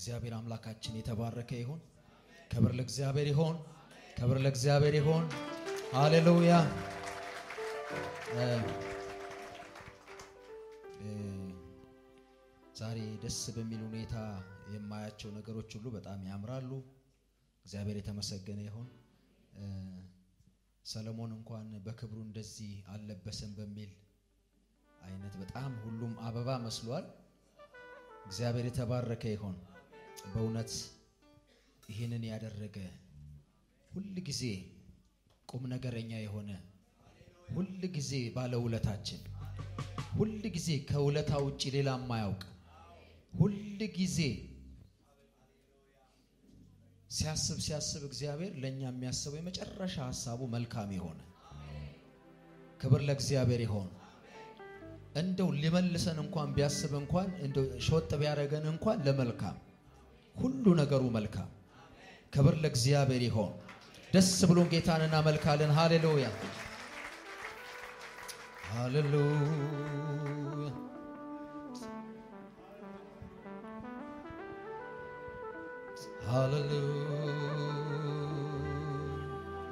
እግዚአብሔር አምላካችን የተባረከ ይሁን። ክብር ለእግዚአብሔር ይሁን። ክብር ለእግዚአብሔር ይሁን። ሃሌሉያ። ዛሬ ደስ በሚል ሁኔታ የማያቸው ነገሮች ሁሉ በጣም ያምራሉ። እግዚአብሔር የተመሰገነ ይሁን። ሰለሞን እንኳን በክብሩ እንደዚህ አልለበሰም በሚል አይነት በጣም ሁሉም አበባ መስሏል። እግዚአብሔር የተባረከ ይሁን። በእውነት ይህንን ያደረገ ሁል ጊዜ ቁም ነገረኛ የሆነ ሁል ጊዜ ባለውለታችን ሁል ጊዜ ከውለታ ውጭ ሌላ የማያውቅ ሁል ጊዜ ሲያስብ ሲያስብ እግዚአብሔር ለእኛ የሚያስበው የመጨረሻ ሀሳቡ መልካም የሆነ ክብር ለእግዚአብሔር ይሆን። እንደው ሊመልሰን እንኳን ቢያስብ እንኳን እንደው ሾጥ ቢያደርገን እንኳን ለመልካም ሁሉ ነገሩ መልካም። ክብር ለእግዚአብሔር ይሆን። ደስ ብሎን ጌታን እናመልካለን። ሃሌሉያ ሃሌሉያ። ሃሌሉያ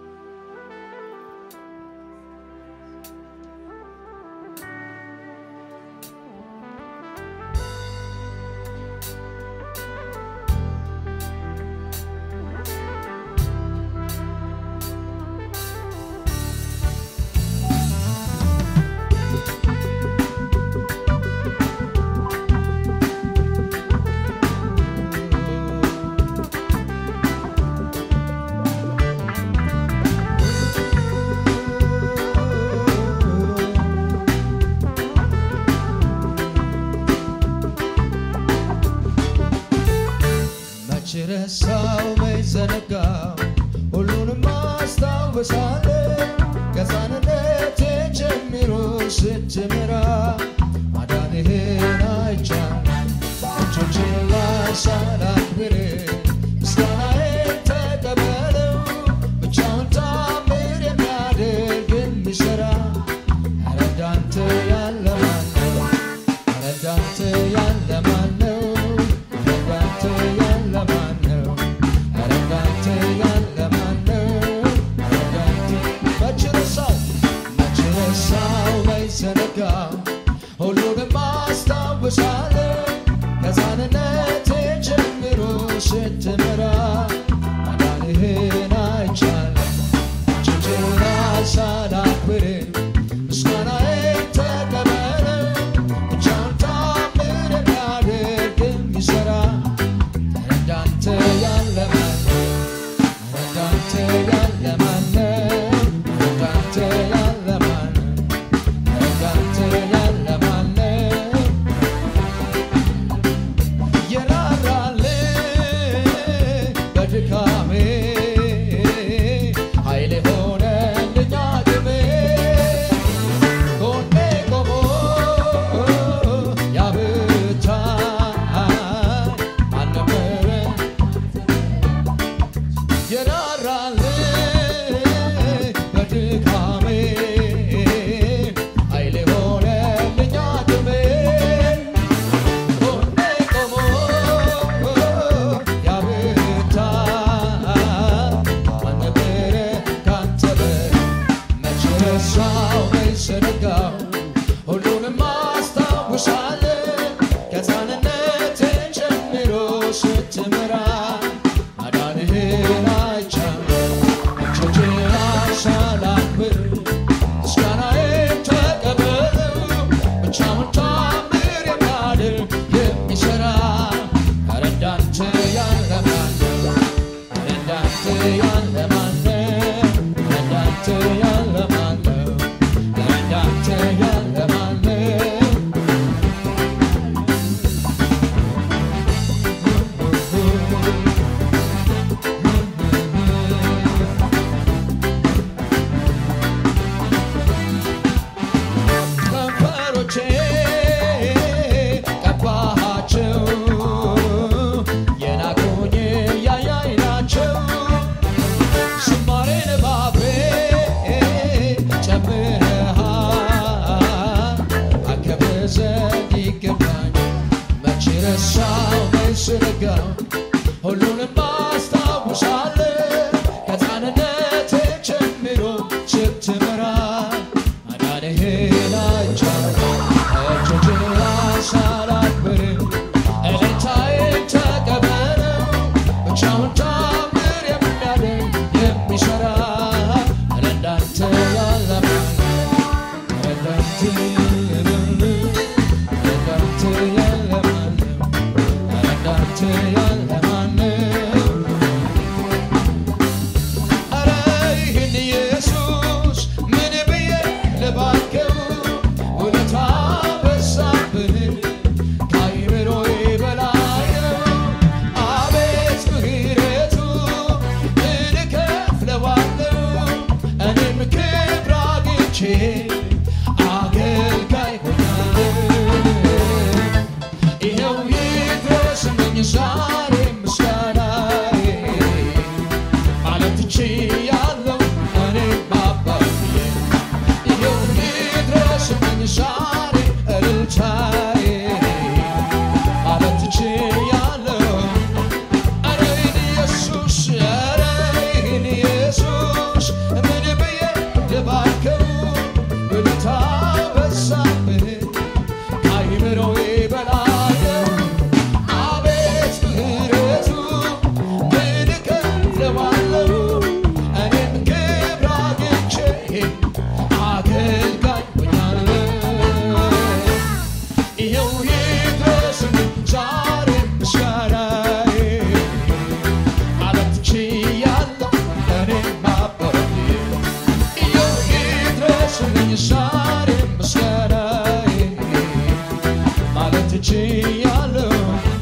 መች ረሳው መች ዘነጋው ሁሉንም አስታውሳለሁ ከሕፃንነቴ ጀምሮ ስትምራ ማዳንህን አይቻለሁ እጆቼን ላንሳ ላክብር ምስጋናዬን ተቀበለው ብቻውን ታምር የሚያደርግ የሚሠራ ኧረ እንዳንተ ያለ ማን ነው? ኧረ እንዳንተ ያለ ማን ነው? ኧረ እንዳንተ ያለ ማን ነው? ኧረ እንዳንተ ያለ ማን ነው? ኧረ እንዳንተ መች ረሳው መች ረሳው መች ዘነጋው ሁሉንም አስታውሳለሁ ከሕፃንነቴ ጀምሮ ስትመራ ማዳንህን አይቻለሁ እጆቼን ላንሳ ላክብር ምስጋናዬን ተቀበለው ብቻውን ታምር የሚያደርግ የሚሠራ ኧረ እንዳንተ ያለ ማን ነው? ኧረ እንዳንተ ያለ ማን ነው? ኧረ እንዳንተ ያለ ማን ነው? ኧረ እንዳንተ ያለ ማን ነው? የራራልኝ በድካሜ ኃይል ሆነልኝ አቅሜ ጎኔ ቆሞ ያብርታኝ ማን ነበረ የራራልኝ በድካሜ ኃይል ሆነልኝ አቅሜ ጎኔ ቆሞ ያብርታኝ ማን ነበረ ካንተ በቀር? መች ረሳው መች ዘነጋው ሁሉንም አስታውሳለሁ ከሕፃንነቴ ጀምሮ ስትመራ ማዳንህን አይቻለሁ እጆቼን ላንሳ ላክብር ምስጋናዬን ተቀበለው ብቻውን ታምር የሚያደርግ የሚሠራ ኧረ እንዳንተ ያለ ማን ነው? ኧረ እንዳንተ ያለ ማን ነው? ኧረ እንዳንተ ያለ ማን ነው? ኧረ እንዳንተ ያለ ማን ነው? ሁሉንም አስታውሳለሁ ከሕፃንነቴ ጀምሮ ስትመራ ማዳንህን አይቻለሁ እጆችህን ሳላክብር እልልታዬን ተቀበለው ብቻውን ታምር የሚያደርግ የሚሠራ እንዳንተ ያለ እንዳንተ እንዳንተ ያለ ማንም እንዳንተ ያለ ማንም ኧረ ይህን ኢየሱስ ምን ብዬ ልባርከው ውለታ በዛብህ ከአእምሮዬ በላይ ነው አቤት ምሕረቱ ምን እከፍለዋለሁ እኔም ክብር አግኝቼ አገልጋይ ሆኛለሁ ይኸው ይድረስልኝ ዛሬ ምስጋናዬ ማለት ችያለሁ እኔም አባዬ ይኸው ይድረስልኝ ዛሬ እልልታዬ ማለት ችያለሁ ኧረ ይህን ኢየሱስ ኧረ ይህን ኢየሱስ ምን ብዬ ልባርከው ውለታ በዛብህ ከአእምሮዬ በላይ ነው አቤት ምሕረቱ ምን እከፍለዋለሁ እኔም ክብር አግኝቼ አገልጋይ ሆኛለሁ ይኸው ይድረስልኝ ዛሬ ምስጋናዬ ማለት ችያለሁ እኔም አባቴ ይኸው ይድረስልኝ ዛሬ ምስጋናዬ ማለት ችያለሁ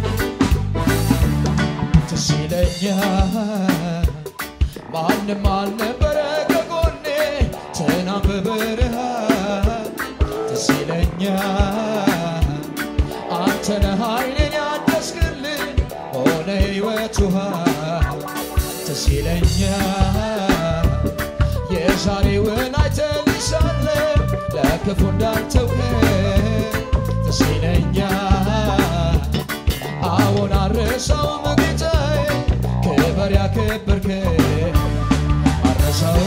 ትዝ ይለኛል ማንም አልነበረ ከጎኔ ትናንት በበረሃ ትዝ ይለኛል አንተ ነህ ኃይሌን ያደስክልኝ ሆነ ሕይወት ውሃ ትዝ ይለኛል የዛሬውን አይተልሻለሁ ለክፉ እንዳልተውከኝ ትዝ ይለኛል አዎን አረሳውም ጌታዬ ክበር ያከበርከኝ አረሳው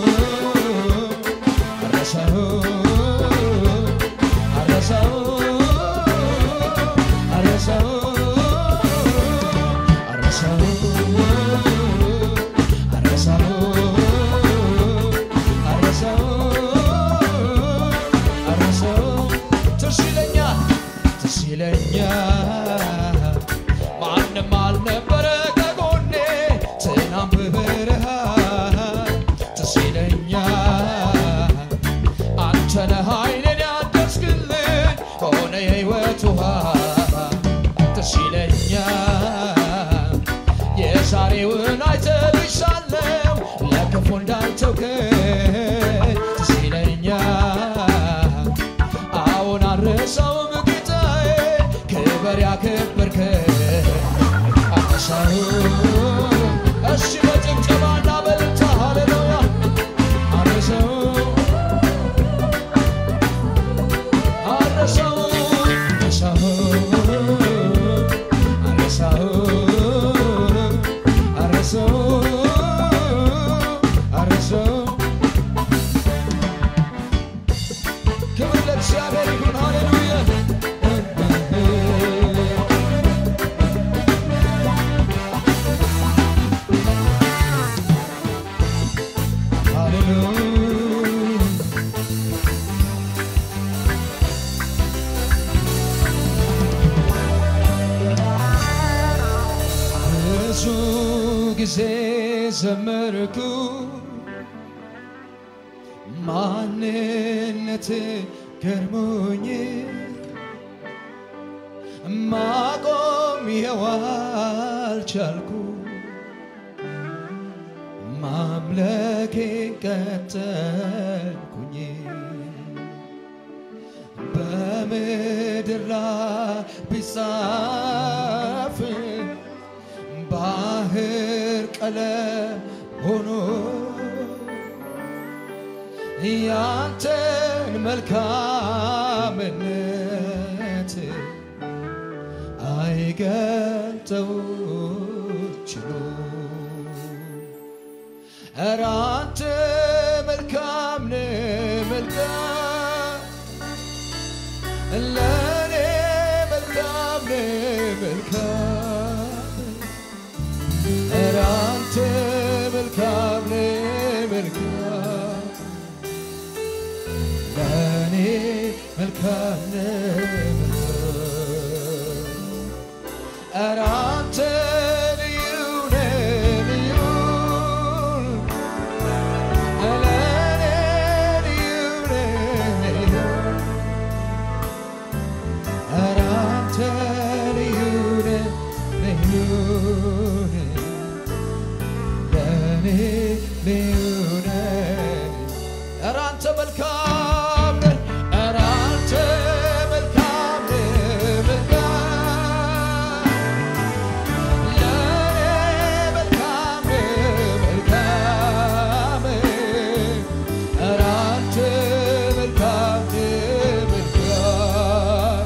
አረሳው አረሳው አረሳው አረሳው አረሳው አረሳው አረሳው ትዝ ይለኛል ትዝ ይለኛል ማንም አልነበረ ከጎኔ ትናንት በበረሃ ትዝ ይለኛል አንተ ነህ ኃይሌን ያደስክልኝ ከሆነ የሕይወት ውሃ ትዝ ይለኛል የዛሬውን አይተልሻለሁ ለክፉ እንዳልተውከኝ ትዝ ይለኛል አዎን አልረሳውም ጌታዬ ክበር ያከበርከኝ አረሳው እሺ በጭብጨባና በእልልታ ሃሌሉያ አረሳው አረሳው አረሳው አረሳው አረሳው አረሳው ክብር ለእግዚአብሔር ይሁን ሃሌሉያ ሃሌሉያ ብዙ ጊዜ ዘመርኩ ማንነት ገርሞኝ ማቆም ይኸው አልቻልኩ ማምለኬ ቀጠልኩኝ በምድር ላይ ቢጻፍ ባህር ቀለም ሆኖ ያንተን መልካምነት አይገልጥ ችሉ ኧረ አንተ መልካም ነህ መልካም ለእኔ መልካም ነህ መልካም ኧረ አንተ መልካም ነህ መልካም ለእኔ መልካም ነህ መልካም ኧረ አንተ ልዩ ነህ ልዩ ለእኔ ልዩ ነህ ልዩ ኧረ አንተ ልዩ ነህ ልዩ ነህ ለእኔ ልዩ ነህ ኧረ አንተ መልካም ነህ ኧረ አንተ መልካም ነህ መልካም ለእኔ መልካም ነህ መልካም ኧረ አንተ መልካም ነህ መልካም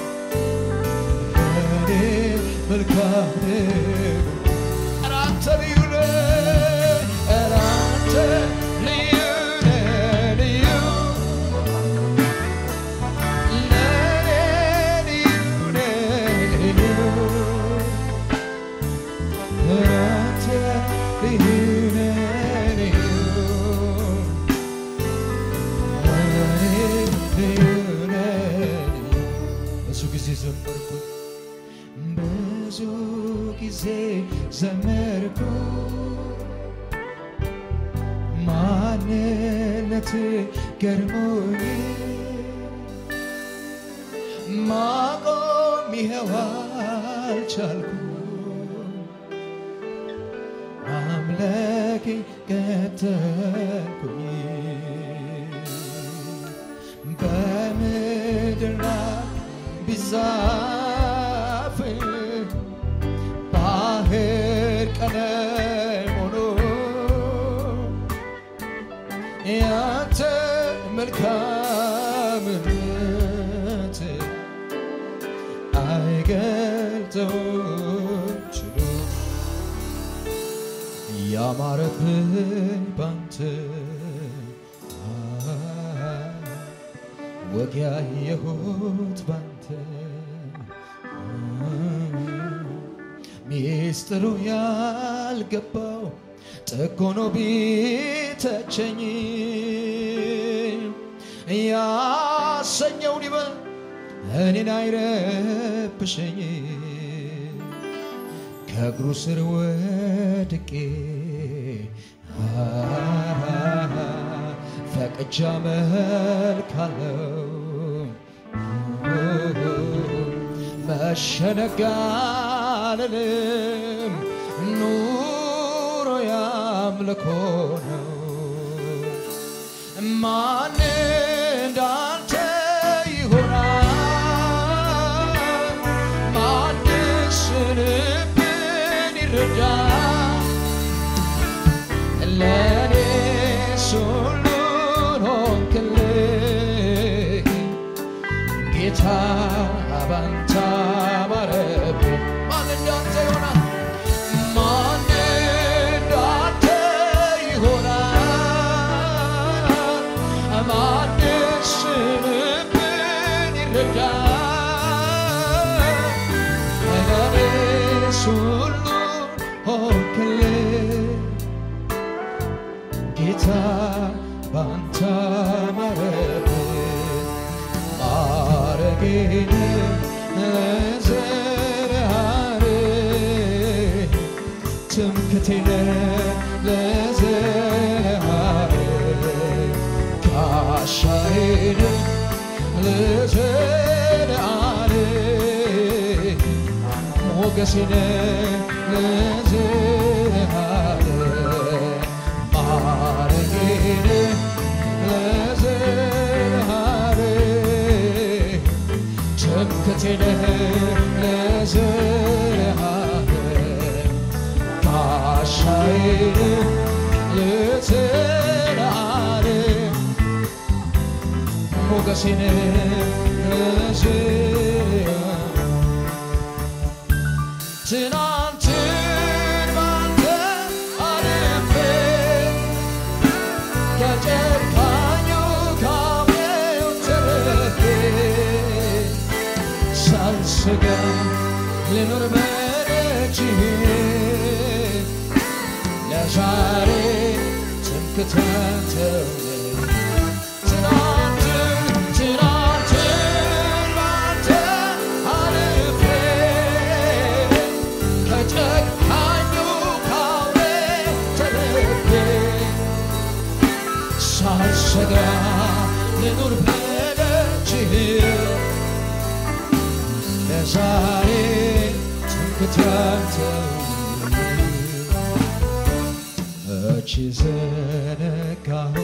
ለእኔ መልካም ነህ ኧረ አንተ ልዩ ነህ ኧረ አንተ ልዩ ነህ ልዩ ለእኔ ልዩ ነህ ልዩ ኧረ አንተ ልዩ ነህ ልዩ ለእኔ ልዩ ነህ ልዩ ብዙ ጊዜ ዘመርኩ ብዙ ጊዜ ዘመርኩ ማንነት ገርሞኝ ማቆም ይኸው አልቻልኩ አምላኬ ቀጠልኩኝ በምድር ላይ ቢዛፍ ባህር ቀለም ሆኖ ያንተ መልካምነት አይገልጠውም ችሎ ያማረብኝ ባንተ ወግ ያየሁት ባንተ ሚስጥሩ ያልገባው ጥጎኖ ቢተቸኝ ያሰኘውን ይበል እኔን አይረብሸኝ ከእግሩ ስር ወድቄ ፈቅጃ መልካለው መሸነጋልልም ኑሮ ያምልኮ ነው ማን እንዳንተ ይሆናል ማንስ ልብን ይረዳል ለእኔስ ሁሉን ሆንክልኝ ጌታ ባንተ አማረብኝ ማን እንዳንተ ይሆናል ማን እንዳንተ ይሆናል ማንስ ልብን ይረዳል ለእኔስ ሁሉን ሆንክልኝ ጌታ ባንተ ማረብኝ ማረጌን ለዘለዓለም ትምክቴን ለዘለዓለም ጋሻዬን ለዘለዓለም ሞገሴን ለዘለዓለም ማረጌን ለዘለዓለም ትምክቴን ለዘለዓለም ጋሻዬን ለዘለዓለም ሞገሴን ለዘለዓለም ትናንትን ባንተ አልፌ ከጨካኙ ካውሬው ተርፌ ሳልሰጋ ልኖር በደጅህ ለዛሬ ትምክህትን ተውለኝ ትናንትን ትናንትን ባንተ አልፌ ከጨካኙ ካውሬው ተርፌ ሳልሰጋ ልኑር በደጅህ ለዛሬ ትምክህትን መቼ ዘነጋሁ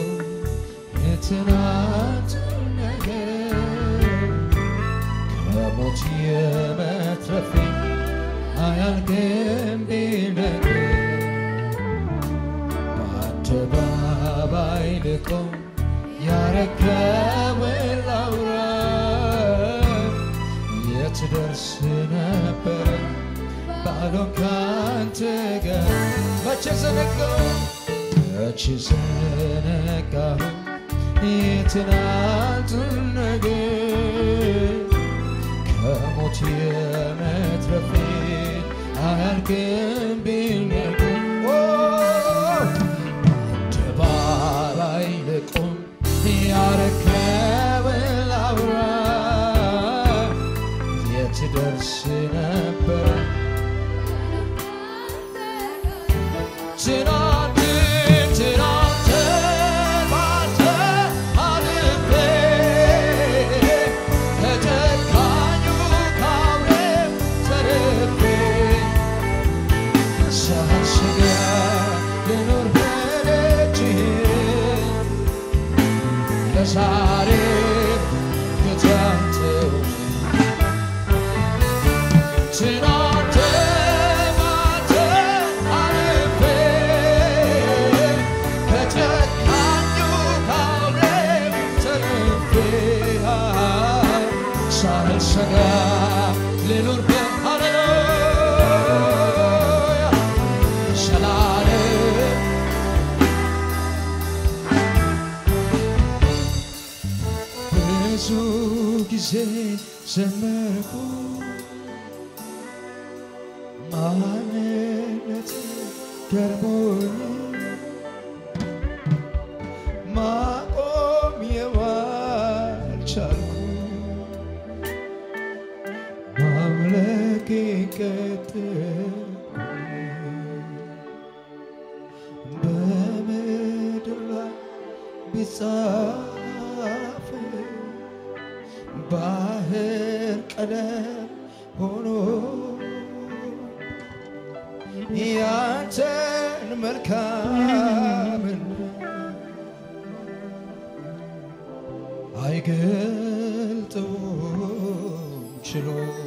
የትናንቱን ነገር ከሞት የመትረፌ አያልቅም ቢነገር በአደባባይ ልቆም ያረከውን ላውራ የት ደርስ ነበረ ባሎን ካንተ ጋር መቼ ዘነጋሁ መቼ ዘነጋሁ የትናንቱን ነገር ከሞት የመትረፌ አያልቅም ቢነገር አደባባይ ልቁም ያረከውን ላውራ የት ደርስ ነበረ ትናንትን ትናንትን ባንተ አልፌ ከጨካኙ ካውሬው ተርፌ ሳልሰጋ ልኖር በደጅህ ለዛሬ ከታንተው ትናንት ባንተ አልፌ ከጨካኙ ካውሬው ተርፌ ሳልሰጋ ልኑር በሃሌሉያ ዘላለም ብዙ ጊዜ ዘመርኩ ማንነት ገርሞኝ ማቆም የዋልቻልኩ ማምለክ ቀጠልኩ በምድር ላይ ቢጻፍ ባህር ቀለም ሆኖ ያንተን መልካምን አይገልጠውም ችሎ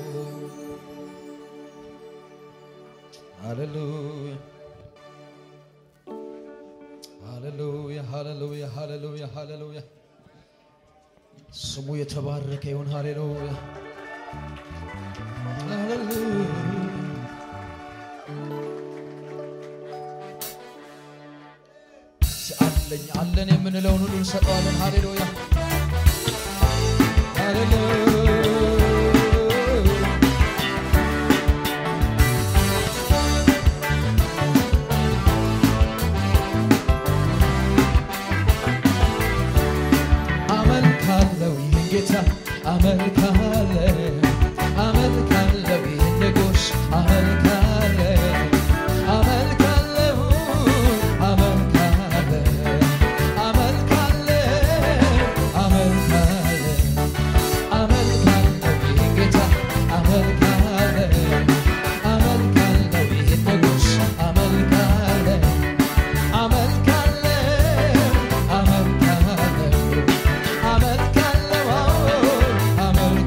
ሃሌሉያ ሃሌሉያ ሃሌሉያ ሃሌሉያ ሃሌሉያ ስሙ የተባረከ ይሁን። ሃሌሉያ ሃሌሉያ አለኝ አለን የምንለውን ሁሉ እንሰጠዋለን። ሃሌሉያ ሃሌሉያ አመልካለው ይህን ጌታ አመልካለው አመልካለው ይህን ንጉሥ አመልካለው አመልካለው አመልካለው አመልካለው አመልካለው አመልካለው ይህን ጌታ አመልካለው አመልካለው ይህን ንጉሥ አመልካለው አመልካለው አመልካለው አመልካለው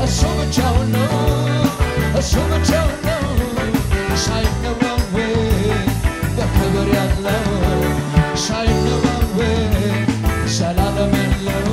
እሱ ብቻውን ነው እሱ ብቻውን ነው ሳይነዋወጥ በክብር ያለው ሳይነዋወጥ ዘላለም ያለው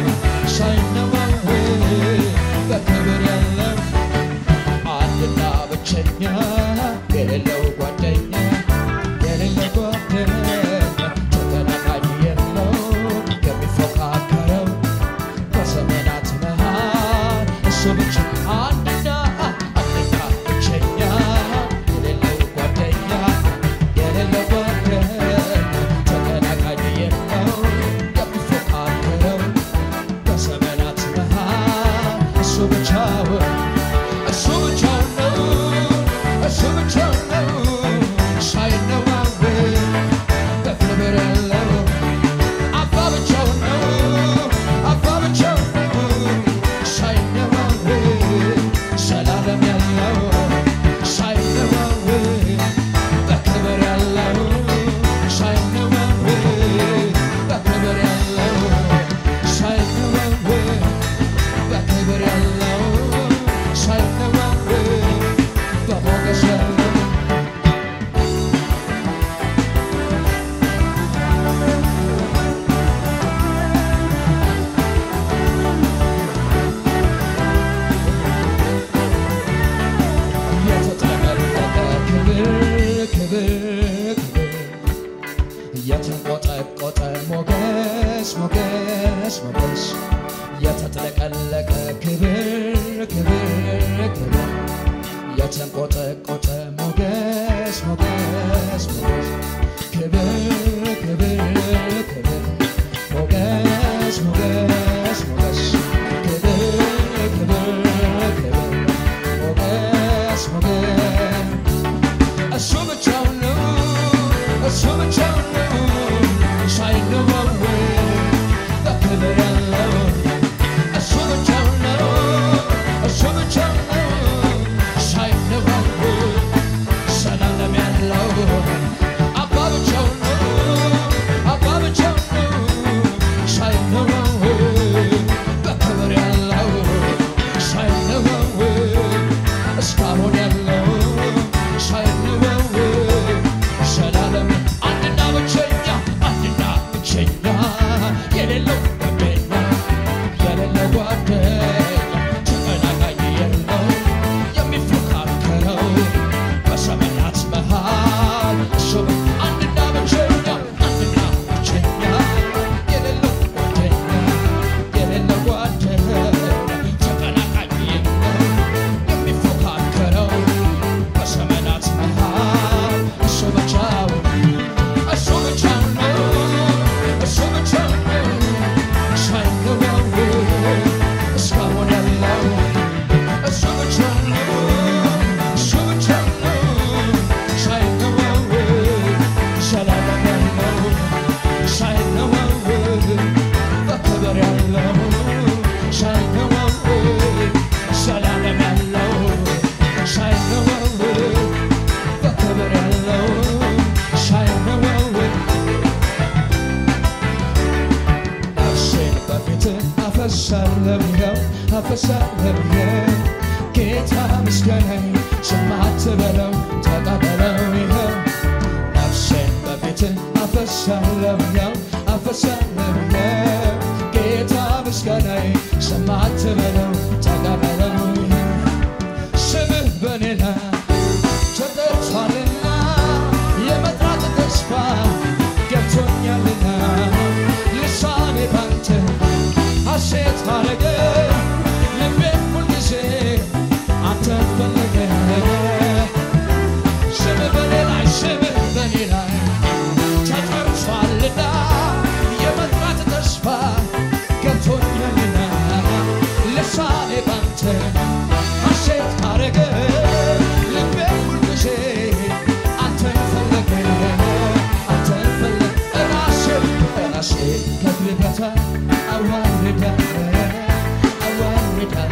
ሳይነዋወጥ በክብር ያለው አንድና ብቸኛ የሌለው ጓደኛ የሌለው ጓደኛ ተቀናቃኝ የለው የሚፎካከረው በዘመናት መሃል እሱ ብቻ አንድና አንድና ብቸኛ የሌለው ጓደኛ የሌለው ጓደኛ ተቀናቃኝ የለው የሚፎካከረው በዘመናት መሃል እሱ ብቻውን እሱ ብቻውን ነው እሱ ብቻውን ነው ሳይነዋወጥ በክብር ያለው አባ ብቻውን ነው አባ ብቻውን ነው ሳይነዋወጥ ዘላለም ያለው ሳይነዋወጥ በክብር ያለው ሳይነዋወጥ በክብር ያለው ሳይነዋወጥ በክብር ያለው ሳይነዋወጥ በሞገስ ያለው የተጠመለቀ ክብር ክብር ክብር የተንቆጠቆጠ ሞገስ ሞገስ ሞገስ የተጥለቀለቀ ክብር ክብር ክብር የተንቆጠቆጠ ሞገስ ሞገስ ሞገስ ክብር ክብር ክብር ሞገስ ሞገስ ሞገስ ክብር ክብር ክብር ሞገስ ሞገስ እሱ ብቻውን ነው እሱ ብቻውን ነው ሳይነዋወጥ በክብር ያለው እሱ ብቻውን ነው እሱ ብቻውን ነው ሳይነዋወጥ ዘላለም ያለው አባ ብቻውን ነው አባ ብቻውን ነው ሳይነዋወጥ በክብር ያለው ሳይነዋወጥ እስካሁን ያለው ሳይነዋወጥ ዘላለም አንድና ብቸኛ አንድና ብቸኛ የሌለው ጓደኛ የሌለው ጓደኛ ተቀናቃኝ የለው የሚፎካከረው በዘመናት መሃል እሱ አንድና ብቸኛ አንድና ብቸኛ የሌለው ጓደኛ የሌለው ጓደኛ ተቀናቃኝ የለው የሚፎካከረው በዘመናት መሃል እሱ ብቻውን እሱ ብቻውን ነው እሱ ብቻውን ነው ሳይነዋወጥ እስካሁን ያለው እሱ ብቻውን ነው እሱ ብቻውን ነው ሳይነዋወጥ ዘላለም ያለው ሳይነዋወጥ በክብር ያለው ሳይነዋወጥ ዘላለም ያለው ሳይነዋወጥ በክብር ያለው ሳይነዋወጥ ነፍሴን በፊት አፈሳለሁ ይኸው አፈሳለሁ ይኸው ጌታ ምስጋናዬ ስማ አትበለው ተቀበለው ይኸው ነፍሴን በፊት አፈሳለሁ ይኸው አፈሳለሁ ይኸው ጌታ ምስጋናዬ ስማ አትበለው ተቀበለው ይኸው ስምህ በኔ ላይ ተጠርቷልና የመጥራት ተስፋ ገብቶኛልና ልሳኔ ባንተ ሐሴት አረገ ልቤም ሁልጊዜ አንተን ፈለገ ስምህ በኔ ላይ ስምህ በኔ ላይ ተጠርቷልና የመጥራት ተስፋ ገብቶኛልና ልሳኔ ባንተ ሐሴት አረገ ልቤም ሁልጊዜ አንተን ፈለገ አንተን ፈለገ ራሴ ራሴ ከእግር በታ አዋርዳ አዋርዳ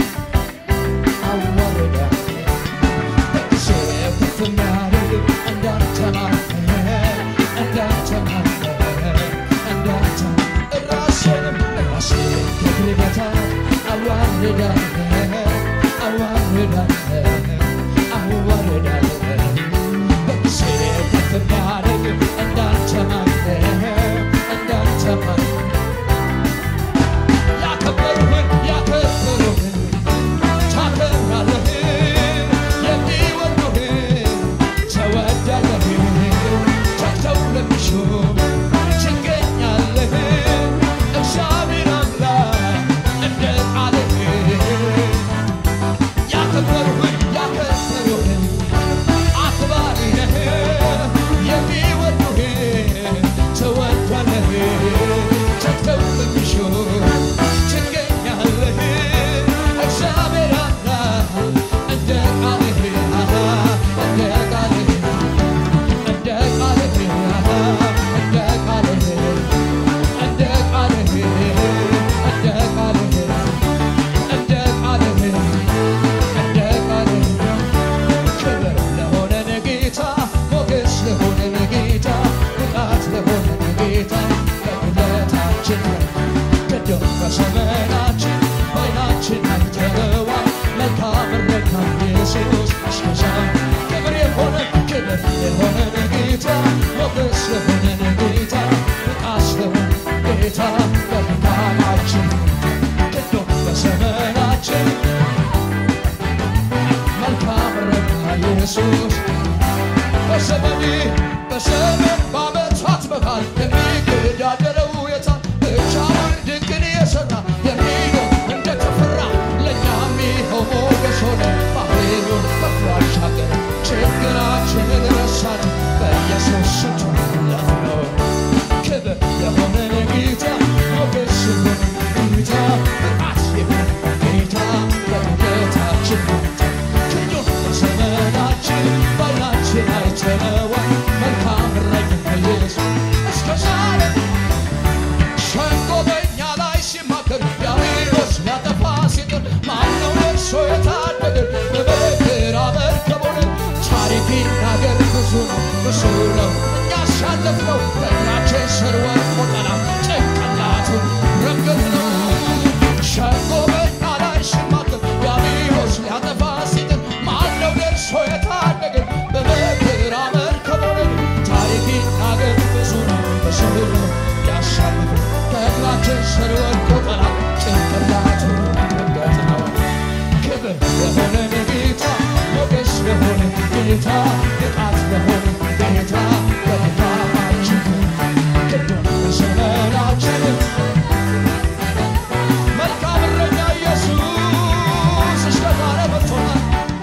አዋርዳ በጊዜው ከፍ የሚያደርግ እንዳንተ ማን እንዳንተ ማን እንዳንተ ራሴንም ራሴ ከእግር በታ አዋርዳ አዋርዳለሁ አዋርዳለሁ በጊዜ ከፍ የሚያደርግ እንዳንተ ማንም እንዳንተ ማንም ያከበሩህን ያከበሩህን ታከብራለህ የሚወዱህን ተወዳለህ ተግተው ለሚሹ ትገኛለህ እግዚአብሔር አምላክ እንደ ቃልህ ያከበሩህን ያከበሩህን አክባሪ ነህ የሚወዱህን ተወዳለህ ተግተው ለሚሹ ትገኛለህ እግዚአብሔር አምላክ እንደ ቃልህ እንደ ቃልህ እንደ ቃልህ እንደ ቃልህ እንደ ቃልህ እንደ ቃልህ እንደ ቃልህ እንደ ቃልህ ክብር ለሆነን ጌታ ሞገስ ለሆነን ጌታ ብቃት ለሆነን ጌታ በጉልበታችን ቅዱም በዘመናችን በዓይናችን አይተነዋል መልካም እረኛ ኢየሱስ እስከዛ ክብር የሆነ ክብር የሆነን ጌታ ሞገስ ለሆነን ጌታ ብቃት ለሆነን ጌታ በብርሃናችን ቅዱም በዘመናችን መልካም እረኛ ኢየሱስ በዘመኔ በዘመን በዓመታት መሃል የሚገዳደረው የታል? ብቻውን ድንቅን የሠራ የሚኖር እንደተፈራ ለእኛም ይኸው ሞገስ ሆነ። ባህሩን ከፍሎ አሻገረ፣ ችግራችንን ረሳን፣ በኢየሱስ ስም አለፍነው። ክብር የሆነን ጌታ ሞገስ የሆነን ጌታ ብቃት የሆነን ጌታ በጉልበታችን ክንዱን በዘመናችን በዓይናችን አይተነዋል። መልካም እረኛ ኢየሱስ እስከ ዛሬ ሸንጎ በእኛ ላይ ሲማከር ዲያብሎስ ሊያጠፋ ሲጥር ማነው ደርሶ የታደገን? በመከራ መርከብ ሆነን ታሪክ ይናገር ብዙ ነው ብዙ ነው እኛ ያሳለፍነው በእግራችን ስር ወድቆ ጠላት ጭንቅላቱን ረገጥነው። ሸንጎ በእኛ ላይ ሲማከር ዲያብሎስ ሊያጠፋ ሲጥር ማነው ደርሶ የታደገን? በመከራ መርከብ ሆነን ታሪክ ይናገር ብዙ ነው ብዙ ነው ያሳልፍን ከእግራችን ስር ወድቆ ጠላት ጭንቅላቱን ረገጥነው። ክብር ለሆነን ጌታ ሞገስ ለሆነ ጌታ ብቃት ለሆነ ጌታ በድካማችን ቅዱም በዘመናችን መልካም እረኛ ኢየሱስ እስከ ዛሬ መጥቶናል።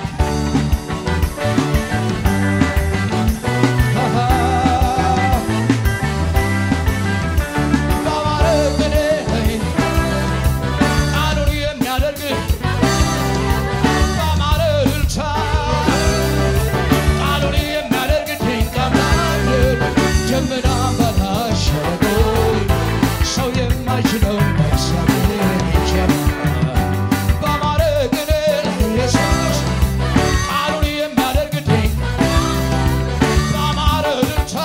በአማረ ቅኔ ቃሉን የሚያደርግ በአማረ እልልታ ቃሉን የሚያደርግ ድንቅ አምላክ ደመና በላይ ሸለቆ ሰው የማይችለው እግዚአብሔር ይችላል። በአማረ ቅኔ ኢየሱስ ቃሉን የሚያደርግ ድንቅ በአማረ እልልታ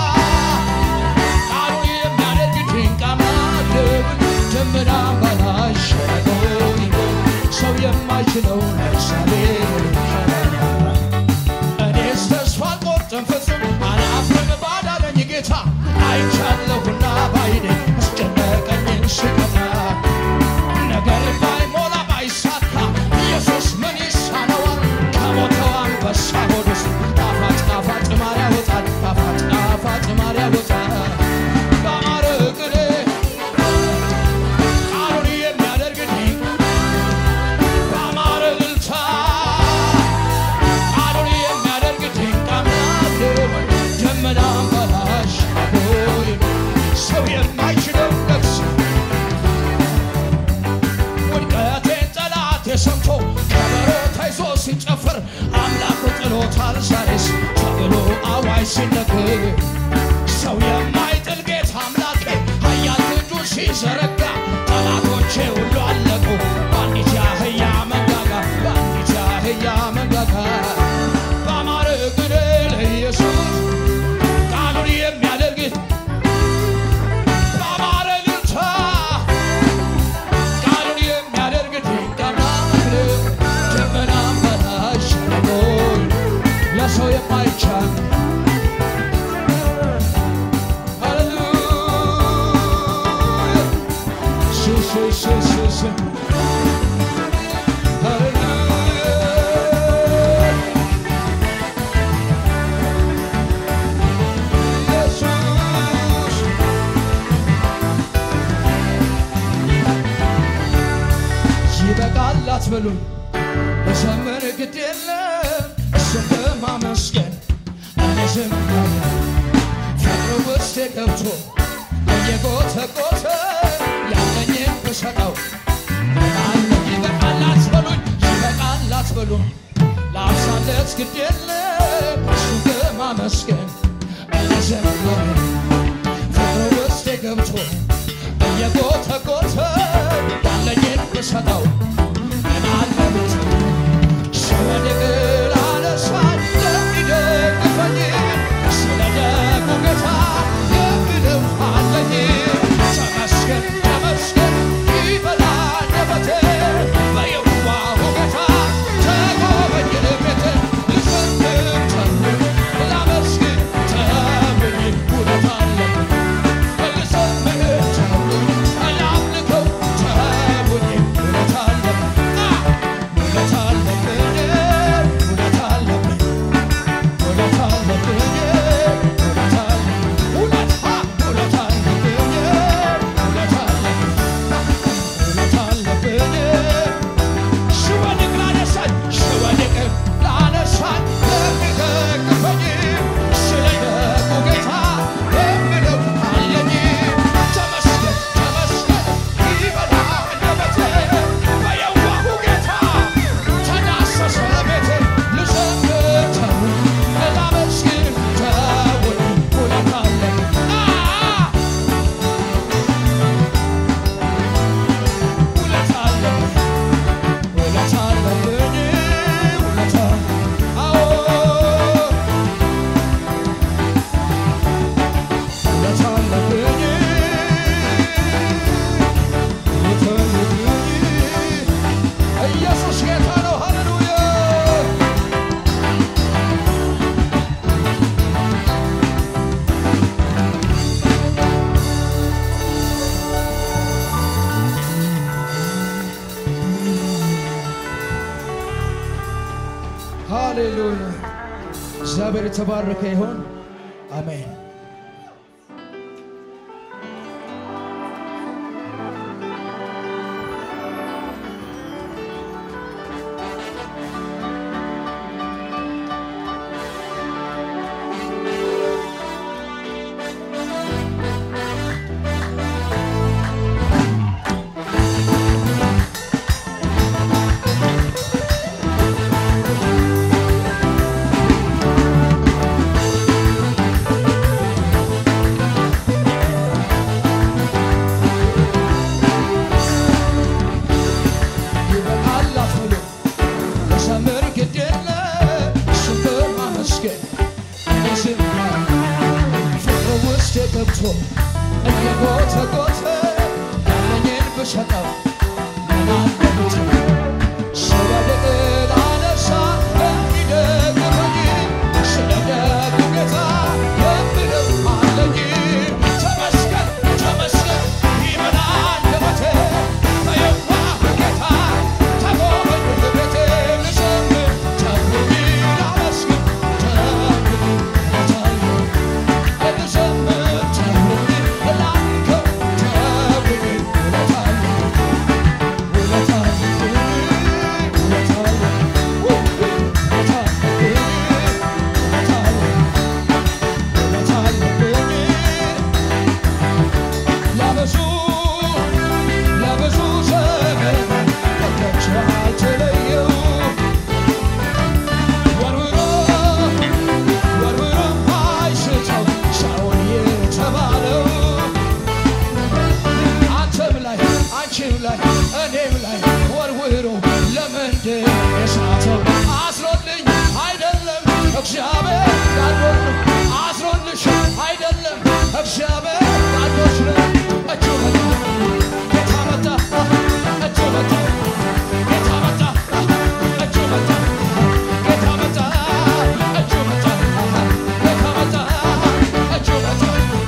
ቃሉን የሚያደርግ ድንቅ አምላክ ደመና በላይ ሸለቆ ሰው የማይችለው እግዚአብሔር ይችላል። እኔስ ተስፋ አልቆርጥም ፍጹም አላፍርም ባዳነኝ ጌታ አይቻለሁና ባይኔ አስጨነቀኝን ስቀታ ነገር ባይሞላ ባይሳካ ኢየሱስ ምን ይሳነዋል? ከሞተው አንበሳ ሆድ ውስጥ ጣፋጭ ጣፋጭ ማር ያወጣል፣ ጣፋጭ ጣፋጭ ማር ያወጣል። በአማረ ቅኔ ቃሉን የሚያደርግ ድንቅ በአማረ እልልታ ቃሉን የሚያደርግ ድንቅ አምላክ ደመና በላሽ ሆይ ሰው የማይችለው ነፍስ ውድቀቴን ጠላቴ ሰምቶ ከበሮ ተይዞ ሲጨፍር አምላኩ ጥሎታል ዛሬስ ተብሎ አዋጅ ሲነገር ሰው የማይጥል ጌታ አምላኬ ኃያል እጁን ሲዘረጋ ጠላቶቼ ሁሉ አለቁ በአንዲት የአህያ መንጋጋ በአንዲት የአህያ መንጋጋ በአማረ ቅኔ ለኢየሱስ ቃሉን የሚያደርግ በአማረ እልልታ ቃሉን የሚያደርግ ድንቅ አምላክ ለዘመን ግድ የለም እሱን በማመስገን እኔ ዝም አልልም። ፍቅሩ ውስጤ ገብቶ እየጎተጎተ ያለኝን ብሰጠው አለ ይበቃል አትበሉኝ፣ ይበቃል አትበሉኝ። ለአብሳለት ግድ የለም እሱን በማመስገን እኔ ዝም አልልም። ፍቅሩ ውስጤ ገብቶ እየጎተጎተ ያለኝን ብሰጠው ምን አለበት ስወድቅ ላነሳኝ ለሚደግፈኝ ስለ ደጉ ጌታ የምለው አለኝ ተመስገን ተመስገን ይበላ አንደበቴ በየዋሁ ጌታ ተጎበኝ ቤቴ ልዘምር ተውኝ ላመስግን ተውኝ ውለታ አለብኝ ልዘምር ተውኝ ላምልከው ተውኝ ውለታ አለብኝ ውለታ አለብኝ ውለታ አለብኝ ውለታ አለብኝ ውለታ አለብኝ ውለታ ውለታ አለብኝ ውለታ አለብኝ ውለታ አለብኝ ስወድቅ ላነሳኝ ስወድቅ ላነሳኝ ለሚደግፈኝ ስለ ደጉ ጌታ የምለው አለኝ ተመስገን ተመስገን ይበላ አንደበቴ በየዋሁ ጌታ ተዳሰሰ ቤቴ ልዘምር ተውኝ ላመስግን ተውኝ ውለታ አለኝ ውለታ አለኝ ውለታ አለብኝ ውለታ አዎ ውለታ አለብኝ ውለታ አለብኝ ኢየሱስ ጌታ ነው ሃሌሉያ ሃሌሉያ እግዚአብሔር የተባረከ ይሆን አሜን ይበቃል አትበሉ ለዘመን ግድ የለም እሱን በማመስገን እኔ ዝም አልልም። ፍቅሩ ውስጤ ገብቶ እየጎተጎተ ያለኝን ብሰጠው ምን አለበት ስወድቅ ላነሳ ለሚደግፈኝ ስለ ደጉ ጌታ የምለው አለኝ ተመስገን ተመስገን ይበላ አንደበቴ በየዋሁ ጌታ ተጎበኝ ቤቴ ልዘምር ተውኝ ላመስግን ተውኝ ውለታ ልዘምር ተውኝ ላምልከው ተውኝ ውለታ ውለታ ለብዙ ለብዙ ዘመን ከእጃቸው አልተለየው ወርውሮ ወርውሮ አይስተው ሳኦል የተባለው አንተም ላይ አንቺም ላይ እኔም ላይ ወርውሮ ለምንድን የሳተው አስሮልኝ አይደለም እግዚአብሔር ጋርዶት ነው አስሮልሽ አይደለም እግዚአብሔር ጋርዶት ነው እጁ መጣ ጌታ መጣ እጁ መጣ ጌታ መጣ እጁ መጣ ጌታ መጣ እጁ መጣ ጌታ መጣ እጁ መጣ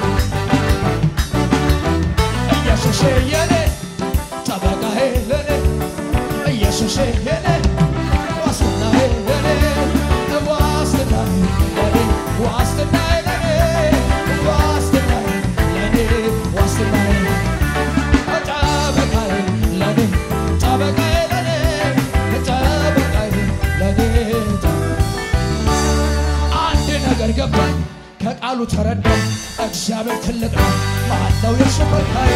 ኢየሱሴ የኔ ጠበቃዬ ለኔ ኢየሱሴ የኔ ዋስትናዬ ለኔ ዋስትናዬ ከቃሉ ተረዳው እግዚአብሔር ትልቅ ነው። ማነው የሱ ከልካዬ?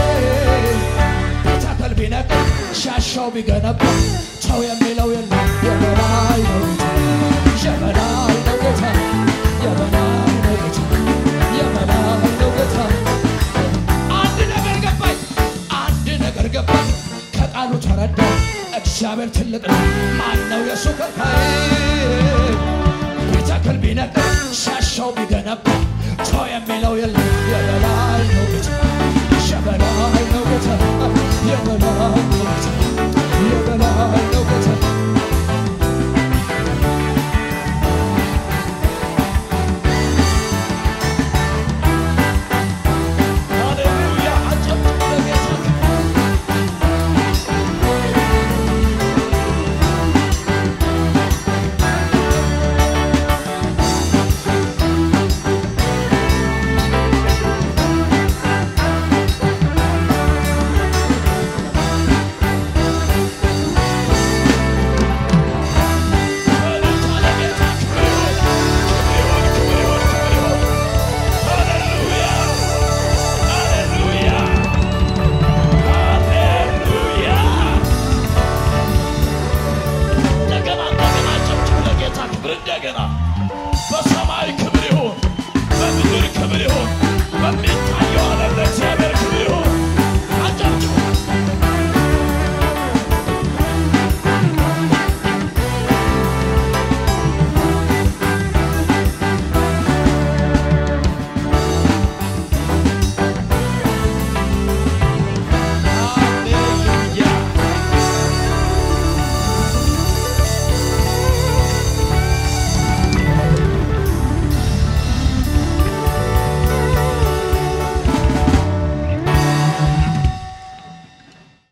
ተክል ቢነቅል ሻሻው ቢገነባ ሰው የሚለው የለም። የበላይ ነው ጌታ፣ የበላይ ነው ጌታ፣ የበላይ ነው ጌታ፣ የበላይ ነው ጌታ። አንድ ነገር ገባኝ፣ አንድ ነገር ገባኝ። ከቃሉ ተረዳው እግዚአብሔር ትልቅ ነው። ማነው የሱ ከልካዬ?